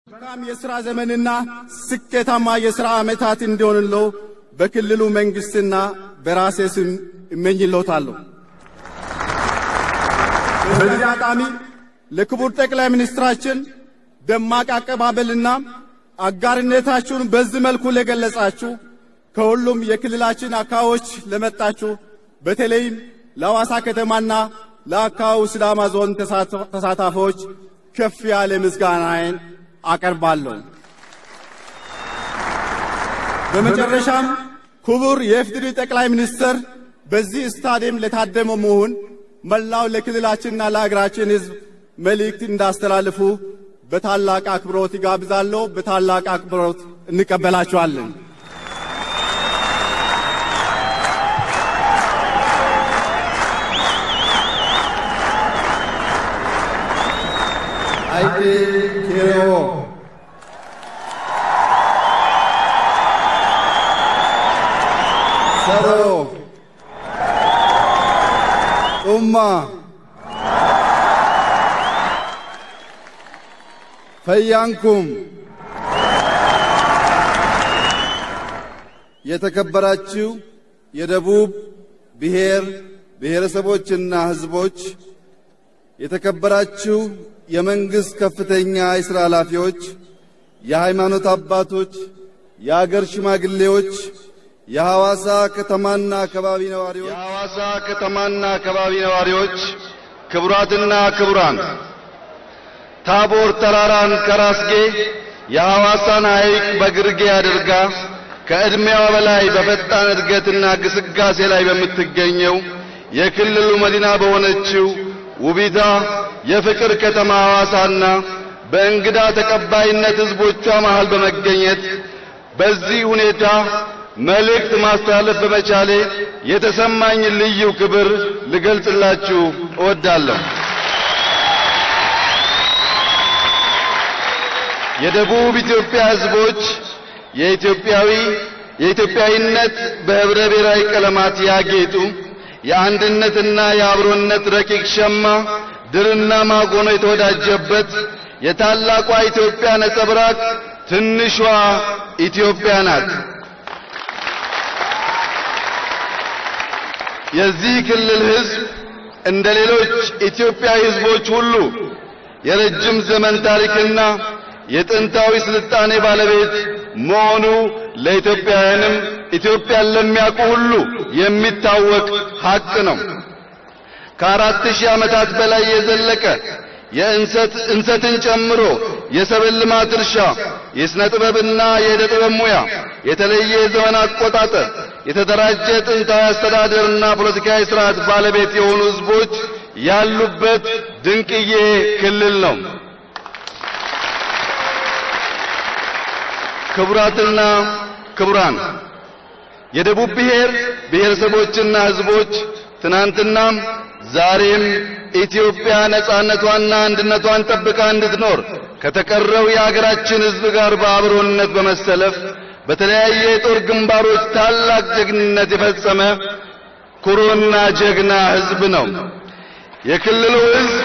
መልካም የሥራ ዘመንና ስኬታማ የሥራ ዓመታት እንዲሆንለው በክልሉ መንግሥትና በራሴ ስም እመኝልዎታለሁ። በዚህ አጋጣሚ ለክቡር ጠቅላይ ሚኒስትራችን ደማቅ አቀባበልና አጋርነታችሁን በዚህ መልኩ ለገለጻችሁ ከሁሉም የክልላችን አካባቢዎች ለመጣችሁ በተለይም ለሐዋሳ ከተማና ለአካባቢው ሲዳማ ዞን ተሳታፊዎች ከፍ ያለ ምስጋናዬን አቀርባለሁ። በመጨረሻም ክቡር የኢፌዴሪ ጠቅላይ ሚኒስትር በዚህ ስታዲየም ለታደመው መሆን መላው ለክልላችንና ለሀገራችን ሕዝብ መልእክት እንዳስተላልፉ በታላቅ አክብሮት ይጋብዛለሁ። በታላቅ አክብሮት እንቀበላችኋለን። አይቴ ኬሮ ሰሮ ጡማ ፈያንኩም የተከበራችሁ የደቡብ ብሔር ብሔረሰቦችና ሕዝቦች፣ የተከበራችሁ የመንግሥት ከፍተኛ የሥራ ኃላፊዎች፣ የሃይማኖት አባቶች፣ የአገር ሽማግሌዎች፣ የሐዋሳ ከተማና አካባቢ ነዋሪዎች የሐዋሳ ከተማና አካባቢ ነዋሪዎች፣ ክቡራትና ክቡራን ታቦር ተራራን ከራስጌ የሐዋሳን ሐይቅ በግርጌ አድርጋ ከዕድሜዋ በላይ በፈጣን እድገትና ግስጋሴ ላይ በምትገኘው የክልሉ መዲና በሆነችው ውቢቷ የፍቅር ከተማ ሐዋሳና በእንግዳ ተቀባይነት ሕዝቦቿ መሃል በመገኘት በዚህ ሁኔታ መልእክት ማስተላለፍ በመቻሌ የተሰማኝ ልዩ ክብር ልገልጽላችሁ እወዳለሁ። የደቡብ ኢትዮጵያ ሕዝቦች የኢትዮጵያዊ የኢትዮጵያዊነት በህብረ ብሔራዊ ቀለማት ያጌጡ የአንድነትና የአብሮነት ረቂቅ ሸማ ድርና ማግ ሆኖ የተወዳጀበት የታላቋ ኢትዮጵያ ነጸብራቅ ትንሿ ኢትዮጵያ ናት። የዚህ ክልል ሕዝብ እንደ ሌሎች ኢትዮጵያዊ ሕዝቦች ሁሉ የረጅም ዘመን ታሪክና የጥንታዊ ስልጣኔ ባለቤት መሆኑ ለኢትዮጵያውያንም ኢትዮጵያን ለሚያውቁ ሁሉ የሚታወቅ ሐቅ ነው። ከአራት ሺህ ዓመታት በላይ የዘለቀ የእንሰት እንሰትን ጨምሮ የሰብል ልማት እርሻ፣ የሥነ ጥበብና የዕደ ጥበብ ሙያ፣ የተለየ የዘመን አቆጣጠር፣ የተደራጀ ጥንታዊ አስተዳደርና ፖለቲካዊ ስርዓት ባለቤት የሆኑ ሕዝቦች ያሉበት ድንቅዬ ክልል ነው። ክቡራትና ክቡራን የደቡብ ብሔር ብሔረሰቦችና ሕዝቦች ትናንትናም ዛሬም ኢትዮጵያ ነጻነቷንና አንድነቷን ጠብቃ እንድትኖር ከተቀረው የሀገራችን ሕዝብ ጋር በአብሮነት በመሰለፍ በተለያየ የጦር ግንባሮች ታላቅ ጀግንነት የፈጸመ ኩሩና ጀግና ሕዝብ ነው። የክልሉ ሕዝብ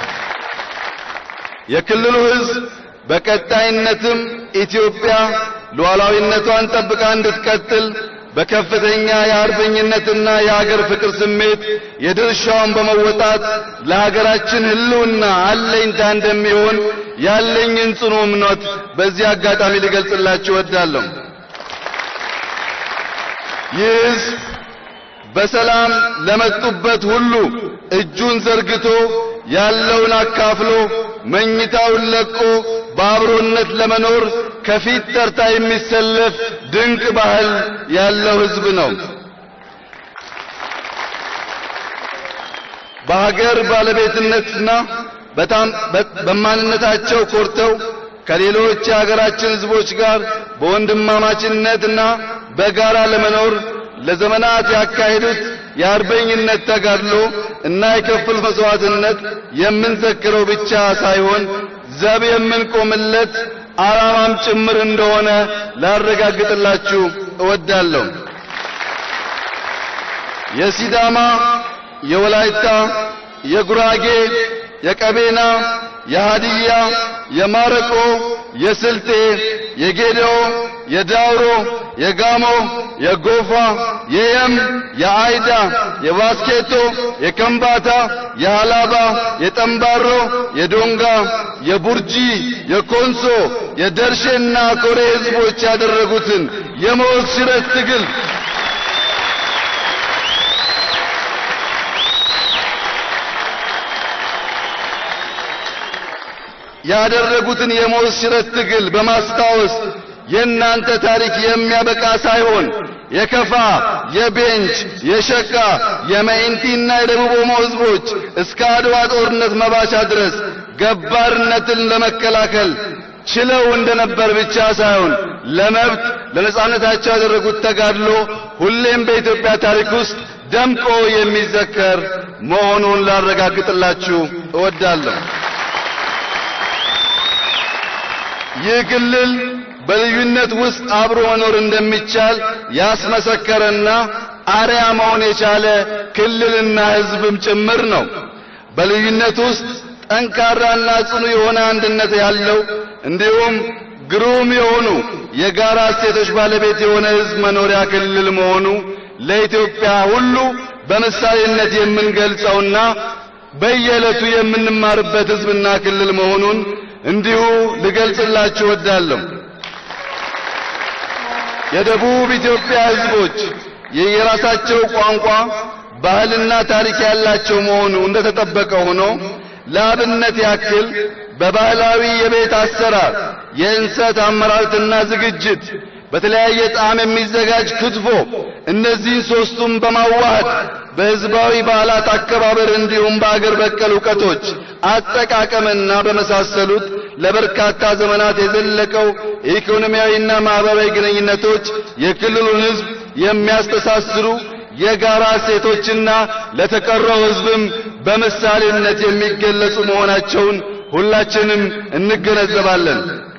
የክልሉ ሕዝብ በቀጣይነትም ኢትዮጵያ ሉዓላዊነቷን ጠብቃ እንድትቀጥል በከፍተኛ የአርበኝነትና የአገር ፍቅር ስሜት የድርሻውን በመወጣት ለሀገራችን ሕልውና አለኝታ እንደሚሆን ያለኝን ጽኑ እምነት በዚህ አጋጣሚ ልገልጽላችሁ እወዳለሁ። ይህ ሕዝብ በሰላም ለመጡበት ሁሉ እጁን ዘርግቶ ያለውን አካፍሎ መኝታውን ለቆ በአብሮነት ለመኖር ከፊት ተርታ የሚሰለፍ ድንቅ ባህል ያለው ሕዝብ ነው። በሀገር ባለቤትነትና በማንነታቸው ኮርተው ከሌሎች የሀገራችን ሕዝቦች ጋር በወንድማማችነትና በጋራ ለመኖር ለዘመናት ያካሄዱት የአርበኝነት ተጋድሎ እና የከፈሉት መስዋዕትነት የምንዘክረው ብቻ ሳይሆን ዘብ የምንቆምለት ዓላማም ጭምር እንደሆነ ላረጋግጥላችሁ እወዳለሁ። የሲዳማ፣ የወላይታ፣ የጉራጌ፣ የቀቤና፣ የሃዲያ፣ የማረቆ፣ የስልጤ፣ የጌዴኦ፣ የዳውሮ፣ የጋሞ፣ የጎፋ፣ የየም፣ የአይዳ፣ የባስኬቶ፣ የከምባታ፣ የሃላባ፣ የጠምባሮ፣ የዶንጋ፣ የቡርጂ፣ የኮንሶ፣ የደርሼና ኮሬ ህዝቦች ያደረጉትን የሞት ሽረት ትግል ያደረጉትን የሞት ሽረት ትግል በማስታወስ የእናንተ ታሪክ የሚያበቃ ሳይሆን የከፋ፣ የቤንች፣ የሸካ፣ የመኢንቲና የደቡብ ኦሞ ህዝቦች እስከ አድዋ ጦርነት መባቻ ድረስ ገባርነትን ለመከላከል ችለው እንደነበር ብቻ ሳይሆን ለመብት ለነጻነታቸው ያደረጉት ተጋድሎ ሁሌም በኢትዮጵያ ታሪክ ውስጥ ደምቆ የሚዘከር መሆኑን ላረጋግጥላችሁ እወዳለሁ። ይህ ክልል በልዩነት ውስጥ አብሮ መኖር እንደሚቻል ያስመሰከረና አርያ መሆን የቻለ ክልልና ህዝብም ጭምር ነው። በልዩነት ውስጥ ጠንካራና ጽኑ የሆነ አንድነት ያለው እንዲሁም ግሩም የሆኑ የጋራ እሴቶች ባለቤት የሆነ ህዝብ መኖሪያ ክልል መሆኑ ለኢትዮጵያ ሁሉ በምሳሌነት የምንገልጸውና በየዕለቱ የምንማርበት ህዝብና ክልል መሆኑን እንዲሁ ልገልጽላችሁ እወዳለሁ። የደቡብ ኢትዮጵያ ህዝቦች የየራሳቸው ቋንቋ፣ ባህልና ታሪክ ያላቸው መሆኑ እንደተጠበቀ ሆኖ ለአብነት ያክል በባህላዊ የቤት አሰራር የእንሰት አመራረትና ዝግጅት በተለያየ ጣዕም የሚዘጋጅ ክትፎ እነዚህን ሶስቱም በማዋሃድ በህዝባዊ በዓላት አከባበር እንዲሁም በአገር በቀል እውቀቶች አጠቃቀምና በመሳሰሉት ለበርካታ ዘመናት የዘለቀው የኢኮኖሚያዊና ማህበራዊ ግንኙነቶች የክልሉን ህዝብ የሚያስተሳስሩ የጋራ እሴቶችና ለተቀረው ህዝብም በምሳሌነት የሚገለጹ መሆናቸውን ሁላችንም እንገነዘባለን።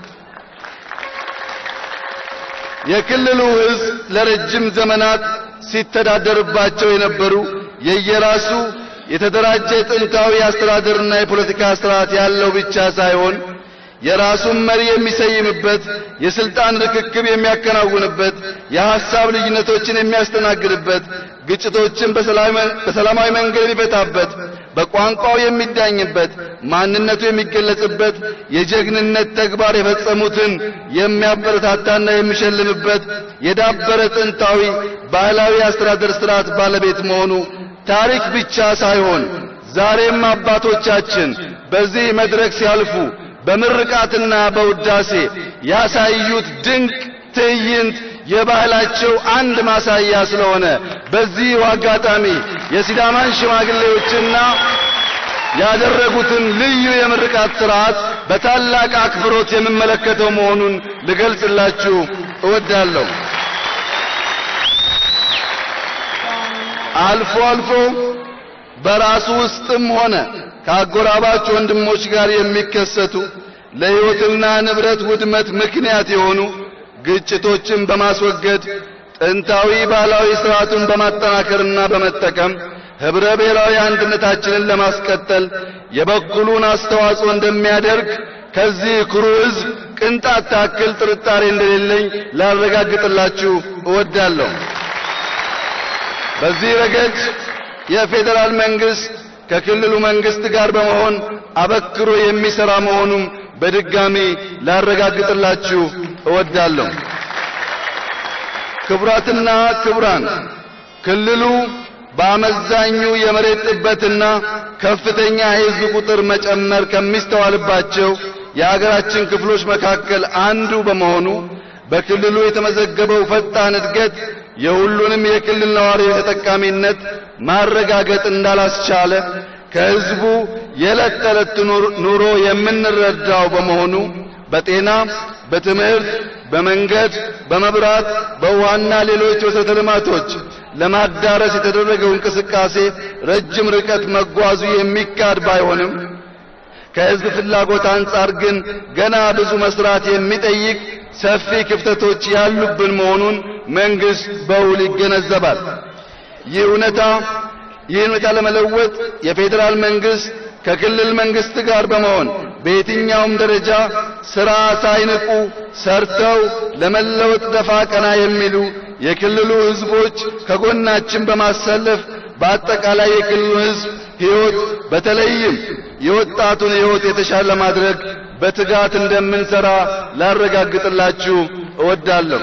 የክልሉ ህዝብ ለረጅም ዘመናት ሲተዳደርባቸው የነበሩ የየራሱ የተደራጀ ጥንታዊ አስተዳደርና የፖለቲካ ስርዓት ያለው ብቻ ሳይሆን የራሱን መሪ የሚሰይምበት፣ የስልጣን ርክክብ የሚያከናውንበት፣ የሐሳብ ልዩነቶችን የሚያስተናግድበት፣ ግጭቶችን በሰላማዊ መንገድ የሚፈታበት፣ በቋንቋው የሚዳኝበት፣ ማንነቱ የሚገለጽበት፣ የጀግንነት ተግባር የፈጸሙትን የሚያበረታታና የሚሸልምበት የዳበረ ጥንታዊ ባህላዊ አስተዳደር ስርዓት ባለቤት መሆኑ ታሪክ ብቻ ሳይሆን ዛሬም አባቶቻችን በዚህ መድረክ ሲያልፉ በምርቃትና በውዳሴ ያሳዩት ድንቅ ትዕይንት የባህላቸው አንድ ማሳያ ስለሆነ በዚህ አጋጣሚ የሲዳማን ሽማግሌዎችና ያደረጉትን ልዩ የምርቃት ሥርዓት በታላቅ አክብሮት የምመለከተው መሆኑን ልገልጽላችሁ እወዳለሁ። አልፎ አልፎ በራሱ ውስጥም ሆነ ከአጎራባች ወንድሞች ጋር የሚከሰቱ ለሕይወትና ንብረት ውድመት ምክንያት የሆኑ ግጭቶችን በማስወገድ ጥንታዊ ባህላዊ ሥርዓቱን በማጠናከርና በመጠቀም ኅብረ ብሔራዊ አንድነታችንን ለማስቀጠል የበኩሉን አስተዋጽኦ እንደሚያደርግ ከዚህ ኩሩ ሕዝብ ቅንጣት ታክል ጥርጣሬ እንደሌለኝ ላረጋግጥላችሁ እወዳለሁ። በዚህ ረገድ የፌዴራል መንግስት ከክልሉ መንግስት ጋር በመሆን አበክሮ የሚሰራ መሆኑም በድጋሚ ላረጋግጥላችሁ እወዳለሁ። ክቡራትና ክቡራን፣ ክልሉ በአመዛኙ የመሬት ጥበትና ከፍተኛ የሕዝብ ቁጥር መጨመር ከሚስተዋልባቸው የሀገራችን ክፍሎች መካከል አንዱ በመሆኑ በክልሉ የተመዘገበው ፈጣን እድገት የሁሉንም የክልል ነዋሪዎች ተጠቃሚነት ማረጋገጥ እንዳላስቻለ ከሕዝቡ የዕለት ተዕለት ኑሮ የምንረዳው በመሆኑ በጤና፣ በትምህርት፣ በመንገድ፣ በመብራት፣ በውሃና ሌሎች መሠረተ ልማቶች ለማዳረስ የተደረገው እንቅስቃሴ ረጅም ርቀት መጓዙ የሚካድ ባይሆንም ከሕዝብ ፍላጎት አንጻር ግን ገና ብዙ መስራት የሚጠይቅ ሰፊ ክፍተቶች ያሉብን መሆኑን መንግስት በውል ይገነዘባል። ይህ እውነታ ይህን ሁኔታ ለመለወጥ የፌዴራል መንግስት ከክልል መንግስት ጋር በመሆን በየትኛውም ደረጃ ሥራ ሳይንቁ ሰርተው ለመለወጥ ደፋ ቀና የሚሉ የክልሉ ሕዝቦች ከጎናችን በማሰለፍ በአጠቃላይ የክልሉ ሕዝብ ሕይወት በተለይም የወጣቱን ሕይወት የተሻለ ለማድረግ በትጋት እንደምንሰራ ላረጋግጥላችሁ እወዳለሁ።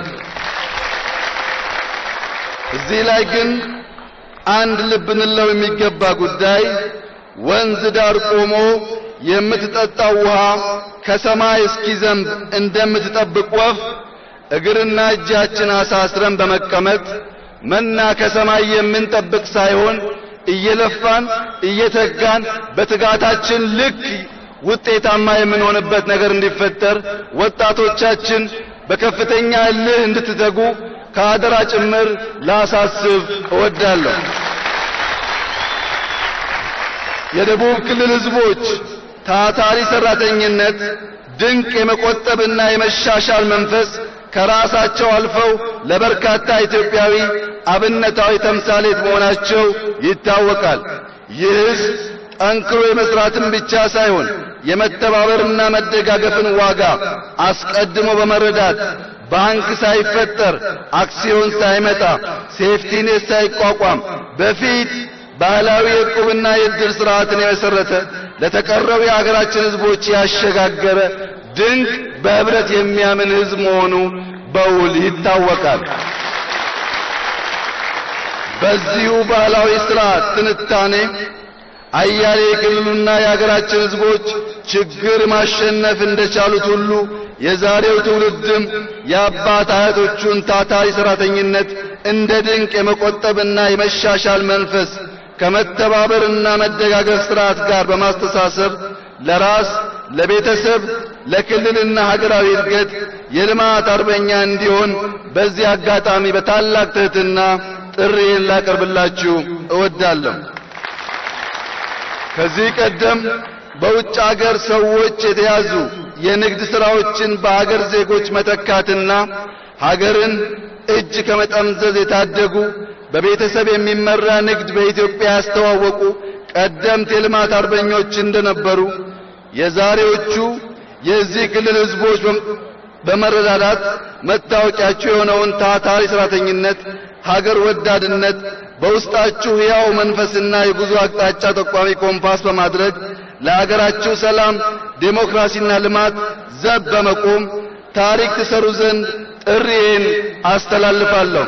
እዚህ ላይ ግን አንድ ልብ እንለው የሚገባ ጉዳይ ወንዝ ዳር ቆሞ የምትጠጣው ውሃ ከሰማይ እስኪዘንብ እንደምትጠብቅ ወፍ እግርና እጃችን አሳስረን በመቀመጥ መና ከሰማይ የምንጠብቅ ሳይሆን እየለፋን እየተጋን በትጋታችን ልክ ውጤታማ የምንሆንበት ነገር እንዲፈጠር ወጣቶቻችን በከፍተኛ እልህ እንድትተጉ ከአደራ ጭምር ላሳስብ እወዳለሁ። የደቡብ ክልል ሕዝቦች ታታሪ ሰራተኝነት፣ ድንቅ የመቆጠብና የመሻሻል መንፈስ ከራሳቸው አልፈው ለበርካታ ኢትዮጵያዊ አብነታዊ ተምሳሌት መሆናቸው ይታወቃል። ይህ ሕዝብ ጠንክሮ የመስራትን ብቻ ሳይሆን የመተባበርና መደጋገፍን ዋጋ አስቀድሞ በመረዳት ባንክ ሳይፈጠር አክሲዮን ሳይመጣ ሴፍቲኔት ሳይቋቋም በፊት ባህላዊ የዕቁብና የዕድር ስርዓትን የመሰረተ ለተቀረው የሀገራችን ሕዝቦች ያሸጋገረ ድንቅ በህብረት የሚያምን ሕዝብ መሆኑ በውል ይታወቃል። በዚሁ ባህላዊ ስርዓት ትንታኔ አያሌ የክልሉና የሀገራችን ሕዝቦች ችግር ማሸነፍ እንደቻሉት ሁሉ የዛሬው ትውልድም የአባት አያቶቹን ታታሪ ሰራተኝነት እንደ ድንቅ የመቆጠብና የመሻሻል መንፈስ ከመተባበርና መደጋገፍ ስርዓት ጋር በማስተሳሰብ ለራስ ለቤተሰብ ለክልልና ሀገራዊ እድገት የልማት አርበኛ እንዲሆን በዚህ አጋጣሚ በታላቅ ትሕትና ጥሪዬን ላቀርብላችሁ እወዳለሁ። ከዚህ ቀደም በውጭ አገር ሰዎች የተያዙ የንግድ ሥራዎችን በአገር ዜጎች መተካትና ሀገርን እጅ ከመጠምዘዝ የታደጉ በቤተሰብ የሚመራ ንግድ በኢትዮጵያ ያስተዋወቁ ቀደምት የልማት አርበኞች እንደነበሩ የዛሬዎቹ የዚህ ክልል ሕዝቦች በመረዳዳት መታወቂያቸው የሆነውን ታታሪ ሰራተኝነት፣ ሀገር ወዳድነት በውስጣችሁ ሕያው መንፈስና የጉዞ አቅጣጫ ጠቋሚ ኮምፓስ በማድረግ ለሀገራችሁ ሰላም፣ ዴሞክራሲና ልማት ዘብ በመቆም ታሪክ ትሰሩ ዘንድ ጥሪዬን አስተላልፋለሁ።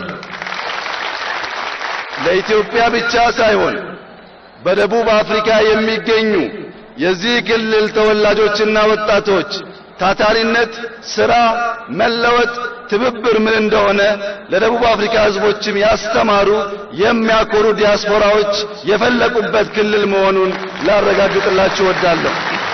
ለኢትዮጵያ ብቻ ሳይሆን በደቡብ አፍሪካ የሚገኙ የዚህ ክልል ተወላጆችና ወጣቶች ታታሪነት፣ ሥራ፣ መለወጥ፣ ትብብር ምን እንደሆነ ለደቡብ አፍሪካ ሕዝቦችም ያስተማሩ የሚያኮሩ ዲያስፖራዎች የፈለቁበት ክልል መሆኑን ላረጋግጥላችሁ እወዳለሁ።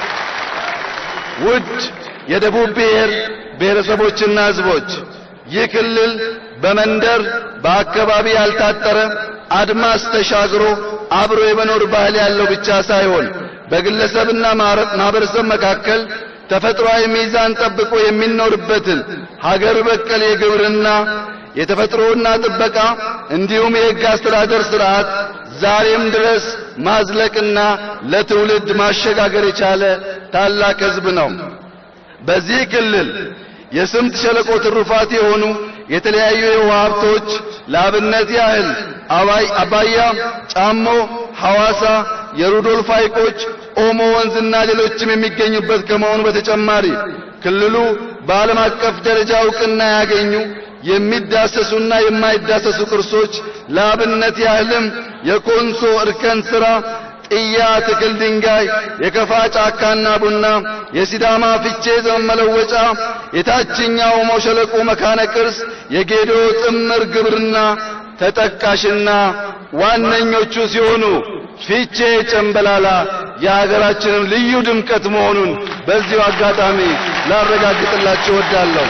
ውድ የደቡብ ብሔር ብሔረሰቦችና ሕዝቦች ይህ ክልል በመንደር በአካባቢ ያልታጠረ አድማስ ተሻግሮ አብሮ የመኖር ባህል ያለው ብቻ ሳይሆን በግለሰብና ማህበረሰብ መካከል ተፈጥሯዊ ሚዛን ጠብቆ የሚኖርበትን ሀገር በቀል የግብርና የተፈጥሮና ጥበቃ እንዲሁም የሕግ አስተዳደር ስርዓት ዛሬም ድረስ ማዝለቅና ለትውልድ ማሸጋገር የቻለ ታላቅ ሕዝብ ነው። በዚህ ክልል የስምጥ ሸለቆ ትሩፋት የሆኑ የተለያዩ የውሃ ሀብቶች ለአብነት ያህል አባያ፣ ጫሞ፣ ሐዋሳ፣ የሩዶልፍ ሐይቆች፣ ኦሞ ወንዝና ሌሎችም የሚገኙበት ከመሆኑ በተጨማሪ ክልሉ በዓለም አቀፍ ደረጃ ዕውቅና ያገኙ የሚዳሰሱና የማይዳሰሱ ቅርሶች ለአብነት ያህልም የኮንሶ እርከን ሥራ ጥያ ትክል ድንጋይ፣ የከፋ ጫካና ቡና፣ የሲዳማ ፊቼ ዘመን መለወጫ፣ የታችኛው ኦሞ ሸለቆ መካነ ቅርስ፣ የጌዶ ጥምር ግብርና ተጠቃሽና ዋነኞቹ ሲሆኑ ፊቼ ጨምበላላ የሀገራችንም ልዩ ድምቀት መሆኑን በዚሁ አጋጣሚ ላረጋግጥላችሁ እወዳለሁ።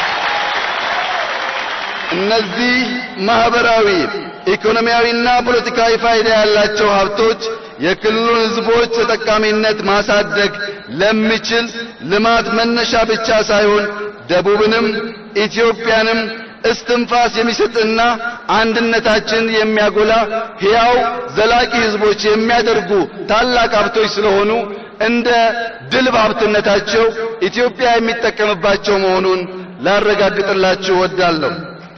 እነዚህ ማህበራዊ ኢኮኖሚያዊና ፖለቲካዊ ፋይዳ ያላቸው ሀብቶች የክልሉን ሕዝቦች ተጠቃሚነት ማሳደግ ለሚችል ልማት መነሻ ብቻ ሳይሆን ደቡብንም ኢትዮጵያንም እስትንፋስ የሚሰጥና አንድነታችን የሚያጎላ ሕያው ዘላቂ ሕዝቦች የሚያደርጉ ታላቅ ሀብቶች ስለሆኑ እንደ ድል ባብትነታቸው ኢትዮጵያ የሚጠቀምባቸው መሆኑን ላረጋግጥላችሁ እወዳለሁ።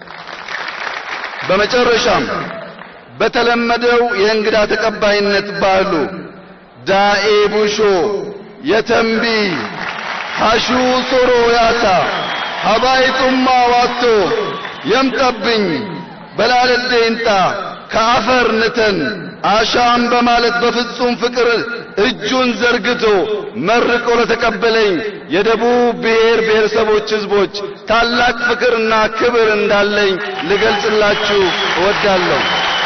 በመጨረሻም በተለመደው የእንግዳ ተቀባይነት ባህሉ ዳኤ ቡሾ የተንቢ ሐሹ ሶሮ ያታ ሀባይጡማ ዋቶ የምጠብኝ በላለደይንጣ ከአፈር ንተን አሻም በማለት በፍጹም ፍቅር እጁን ዘርግቶ መርቆ ለተቀበለኝ የደቡብ ብሔር ብሔረሰቦች ሕዝቦች ታላቅ ፍቅርና ክብር እንዳለኝ ልገልጽላችሁ እወዳለሁ።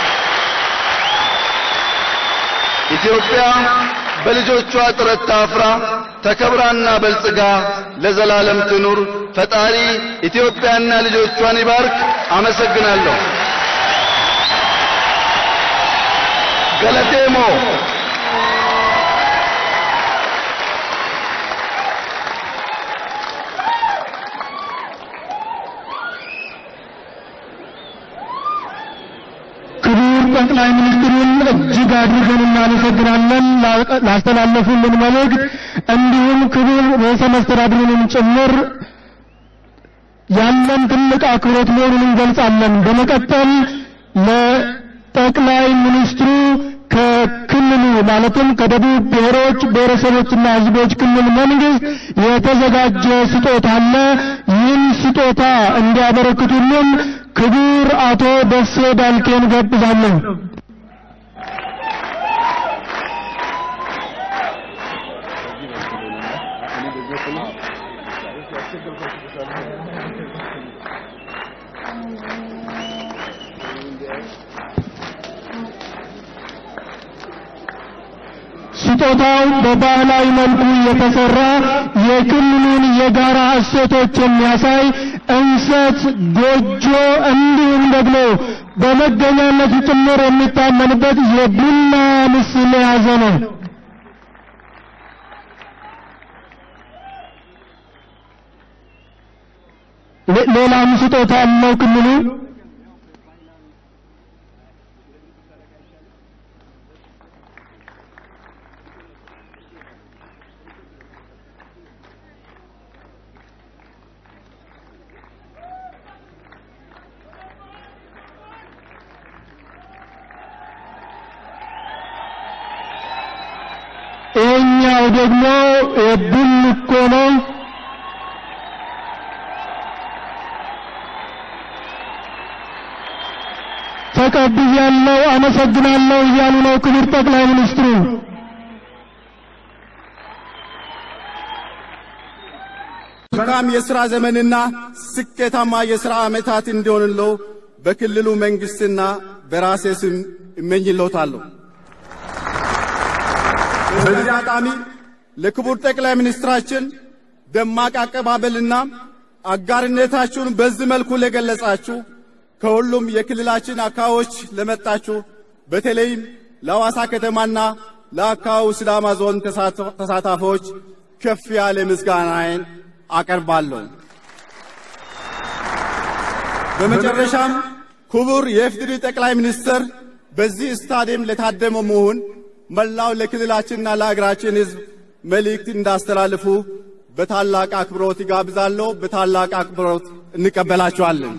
ኢትዮጵያ በልጆቿ ጥረት ታፍራ ተከብራና በልጽጋ ለዘላለም ትኑር። ፈጣሪ ኢትዮጵያና ልጆቿን ይባርክ። አመሰግናለሁ። ገለቴሞ ክቡር ጠቅላይ ሚኒስትሩን እጅግ አድርገን እናመሰግናለን ላስተላለፉልን መልእክት፣ እንዲሁም ክቡር ርዕሰ መስተዳድሩንም ጭምር ያለን ትልቅ አክብሮት መሆኑን እንገልጻለን። በመቀጠል ለጠቅላይ ሚኒስትሩ ከክልሉ ማለትም ከደቡብ ብሔሮች ብሔረሰቦችና ሕዝቦች ክልል መንግስት የተዘጋጀ ስጦታ አለ። ይህን ስጦታ እንዲያበረክቱልን ክቡር አቶ ደሴ ዳልኬን ጋብዛለሁ። ስጦታው በባህላዊ መልኩ የተሰራ የክልሉን የጋራ እሴቶች የሚያሳይ እንሰት፣ ጎጆ እንዲሁም ደግሞ በመገኛነቱ ጭምር የሚታመንበት የቡና ምስል የያዘ ነው። ሌላም ስጦታ አለው ክልሉ ይሄኛው ደግሞ የቡልኮ ነው። ተቀብያለሁ፣ አመሰግናለሁ እያሉ ነው ክቡር ጠቅላይ ሚኒስትሩ። መልካም የሥራ ዘመንና ስኬታማ የሥራ ዓመታት እንዲሆንለው በክልሉ መንግሥትና በራሴ ስም እመኝልዎታለሁ። በዚህ አጋጣሚ ለክቡር ጠቅላይ ሚኒስትራችን ደማቅ አቀባበልና አጋርነታችሁን በዚህ መልኩ ለገለጻችሁ ከሁሉም የክልላችን አካባቢዎች ለመጣችሁ በተለይም ለሐዋሳ ከተማና ለአካባቢው ሲዳማ ዞን ተሳታፊዎች ከፍ ያለ ምስጋናዬን አቀርባለሁ። በመጨረሻም ክቡር የኢፌዴሪ ጠቅላይ ሚኒስትር በዚህ ስታዲየም ለታደመ መሆን መላው ለክልላችንና ለሀገራችን ሕዝብ መልእክት እንዳስተላልፉ በታላቅ አክብሮት ይጋብዛለሁ። በታላቅ አክብሮት እንቀበላችኋለን።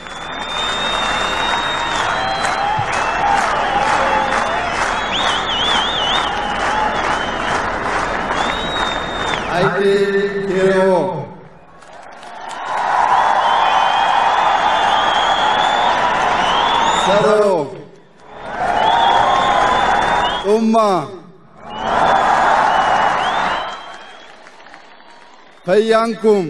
አይቴ ቴሮ ሰሮ ጡማ ፈያንኩም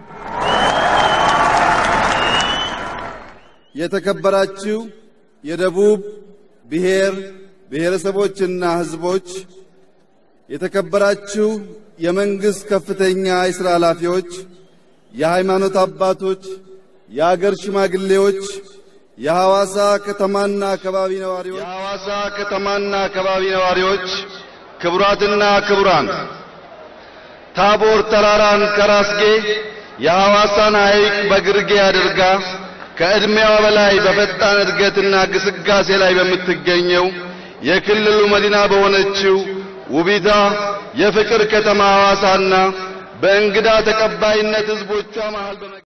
የተከበራችሁ የደቡብ ብሔር ብሔረሰቦችና ሕዝቦች፣ የተከበራችሁ የመንግሥት ከፍተኛ የሥራ ኃላፊዎች፣ የሃይማኖት አባቶች፣ የአገር ሽማግሌዎች፣ የሐዋሳ ከተማና አካባቢ ነዋሪዎች የሐዋሳ ከተማና አካባቢ ነዋሪዎች፣ ክቡራትና ክቡራን ታቦር ተራራን ከራስጌ የሐዋሳን ሐይቅ በግርጌ አድርጋ ከዕድሜዋ በላይ በፈጣን እድገትና ግስጋሴ ላይ በምትገኘው የክልሉ መዲና በሆነችው ውቢቷ የፍቅር ከተማ ሐዋሳና በእንግዳ ተቀባይነት ሕዝቦቿ መሃል